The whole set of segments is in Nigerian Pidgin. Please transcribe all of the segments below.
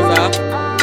Gaza.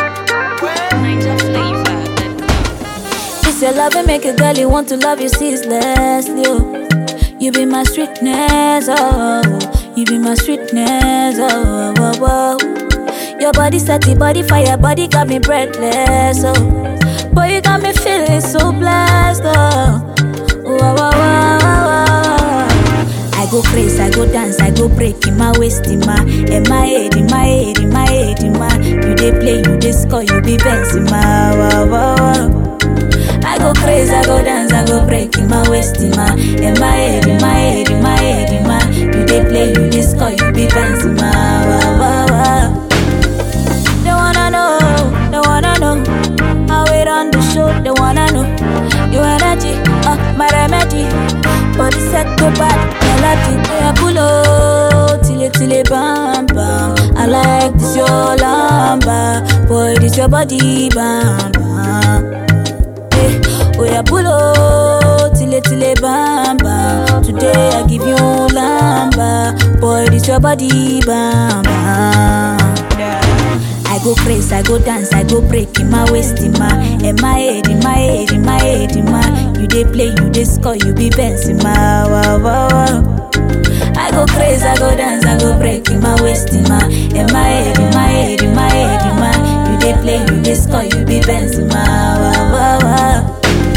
This your love and make a girl you want to love you ceaselessly. Oh. You be my sweetness, oh. You be my sweetness, oh. oh, oh, oh. Your body set the body fire, body got me breathless, oh. Boy, you got me feeling so blessed, oh. Wow, wow, wow, wow, wow. I go crazy, I go dance, I go break in my waist, in my, in my head, in my head, in my head, in my. You dey play, you dey score, you be bouncing, my wow, wow, wow. I go crazy, I go dance, I go break in my waist, in my, in my head, in my head, in my head, in my. You dey play, you dey score, you be bouncing, my wow, wow, wow. They wanna know, they wanna know how it on the show. They wanna know your energy, uh, my remedy. Body set to bad melody. Yeah, pull up till it till it bam bam. I like this your lamba, boy this your body bam bam. Hey, oh yeah, pull up till it till it bam bam. Today I give you lamba, boy this your body bam bam. I go crazy, I go dance, I go break in my waist, in my, in my head, in my head, in my head, in my. You dey play, you dey score, you be bouncing, my wow wow wow. I go crazy, I go dance, I go break in my waist, in my, in my head, in my head, in my head, in my. You dey play, you dey score, you be bouncing, my wow wow wow.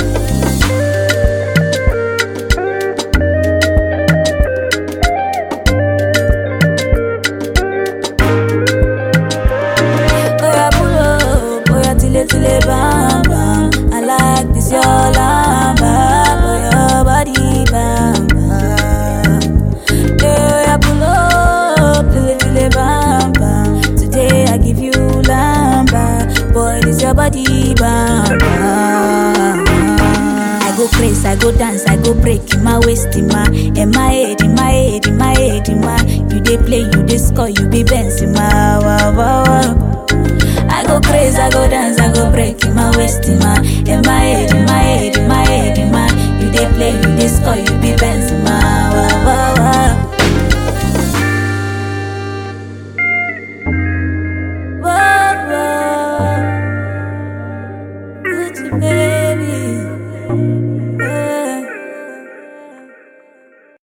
Oya pull up, oya tile tile bam bam. I like this your lamba, for your body bam bam. Yeah, oya pull up, tile tile bam bam. Today I give you lamba, boy this your body bam bam. I go crazy, I go dance, I go break in my waist, in my, in my head, in my head, in my head, in my. You dey play, you dey score, you be bouncing, my wow wow wow. I go crazy, I go dance, I go break in my waist, in my, in my head, in my head, in my head, in my. You dey play, you dey score, you